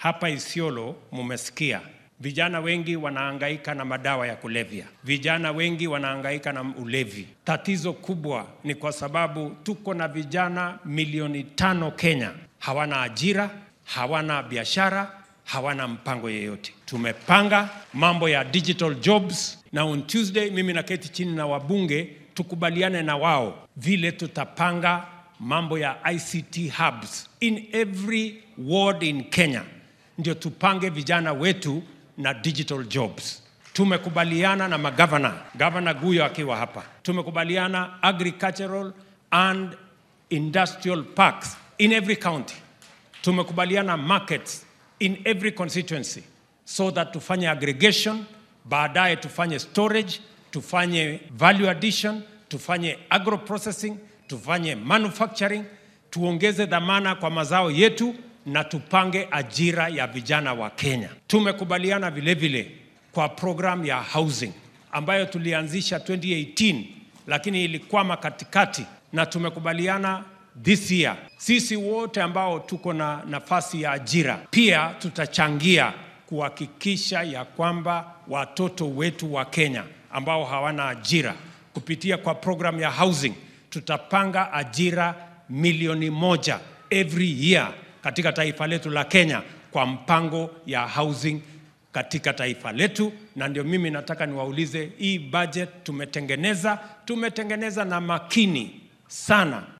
hapa Isiolo mumesikia vijana wengi wanahangaika na madawa ya kulevya, vijana wengi wanahangaika na ulevi. Tatizo kubwa ni kwa sababu tuko na vijana milioni tano Kenya hawana ajira, hawana biashara, hawana mpango yeyote. Tumepanga mambo ya digital jobs, na on Tuesday mimi naketi chini na wabunge tukubaliane na wao vile tutapanga mambo ya ICT hubs in every ward in Kenya, ndio tupange vijana wetu na digital jobs. Tumekubaliana na magavana, gavana Guyo akiwa hapa, tumekubaliana agricultural and industrial parks in every county. Tumekubaliana markets in every constituency so that tufanye aggregation, baadaye tufanye storage, tufanye value addition, tufanye agro processing, tufanye manufacturing, tuongeze dhamana kwa mazao yetu na tupange ajira ya vijana wa Kenya. Tumekubaliana vile vile kwa program ya housing ambayo tulianzisha 2018 lakini ilikwama katikati, na tumekubaliana this year sisi wote ambao tuko na nafasi ya ajira pia tutachangia kuhakikisha ya kwamba watoto wetu wa Kenya ambao hawana ajira kupitia kwa program ya housing tutapanga ajira milioni moja every year katika taifa letu la Kenya kwa mpango ya housing katika taifa letu, na ndio mimi nataka niwaulize, hii budget tumetengeneza, tumetengeneza na makini sana